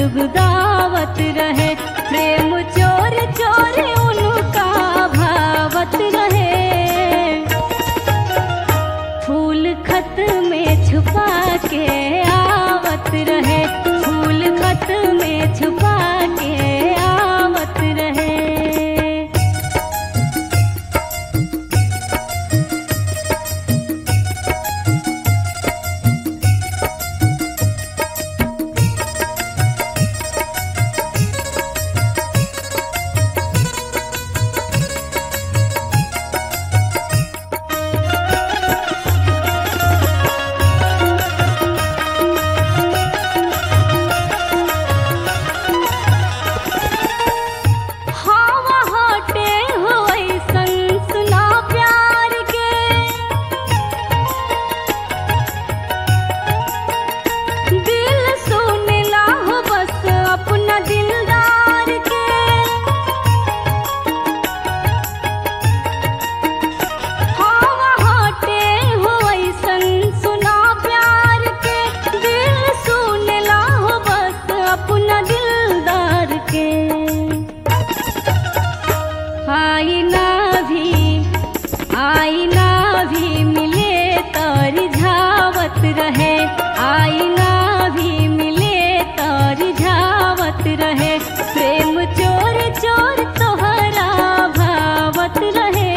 गुदगुदावत रहे प्रेम चोर चोर उनका भावत रहे फूल खत में छुपा के आवत रहे फूल खत में छुपा के आवत रहे हवा हटे हो ऐसन सुना प्यार के दिल सुनला हो बस अपना दिलदार के हवा हटे हो ऐसन सुना प्यार के दिल सुनला हो बस अपना दिलदार के आईना भी आईना भी मिले तर झावत रहे आईना भी मिले तर झावत रहे प्रेम चोर चोर तोहरा भावत रहे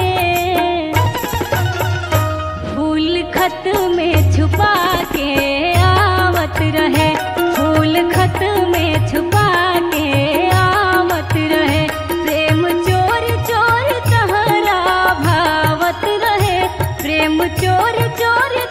फूल खत में छुपा के आवत रहे फूल खत में छुपा के आवत रहे प्रेम चोर चोर तहरा भावत रहे प्रेम चोर चोर